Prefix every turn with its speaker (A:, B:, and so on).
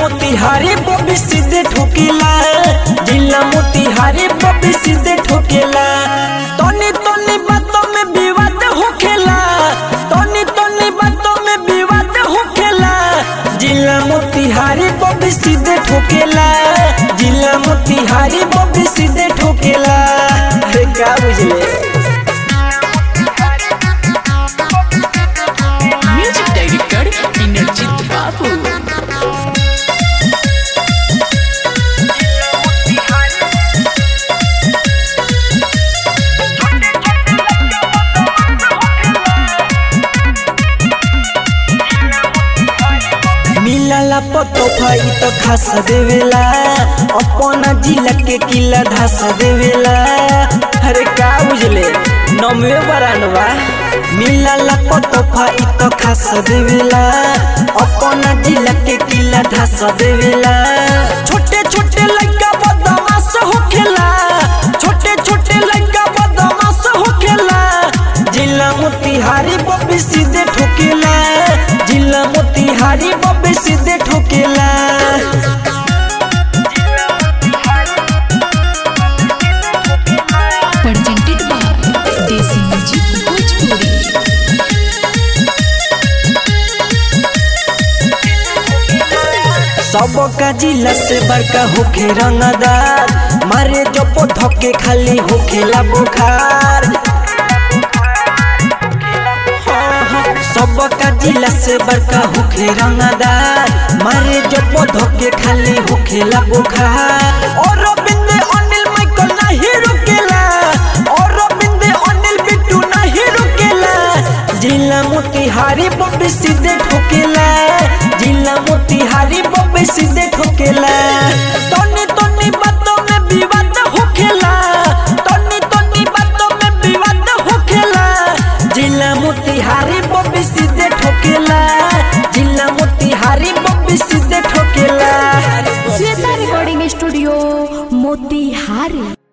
A: Motihari Bobby सीधे ठोकेला जिला मोतिहारी बॉबी सीधे ठोकेला तोनी तोनी बातों में विवाद होखेला तोनी तोनी बातों में विवाद होखेला जिला मोतिहारी बॉबी सीधे ठोकेला जिला मोतिहारी बॉबी सीधे ठोकेला अरे क्या बुझले
B: म्यूजिक डायरेक्टर इंद्रजीत बाबू
A: मिलला पतो भाई तो खास देवेला अपना जिला के किला धस देवेला अरे का बुझले नमवे बरानवा मिलला पतो भाई तो खास देवेला अपना जिला के किला धस देवेला छोटे छोटे लड़का बदमाश होखेला छोटे छोटे लड़का बदमाश होखेला जिला मोतिहारी बब्बी सीधे ठोकेला जिला मोतिहारी बब्बी सीधे ठोकेला
B: presented by Desi Music Bhojpuri
A: सबका जिला से बड़का होखे रंगदार मारे जब धके खाली होखेला बुखार हाँ, हाँ, सबका जिला से बड़का होखे रंगदार मारे जब धके खाली होखेला बुखार और बिंदे अनिल माइकल नहीं रुकेला और बिंदे अनिल बिट्टू नहीं रुकेला जिला मोतिहारी बब्बी सीधे ठोकेला जिला मोतिहारी बब्बी सीधे ठोकेला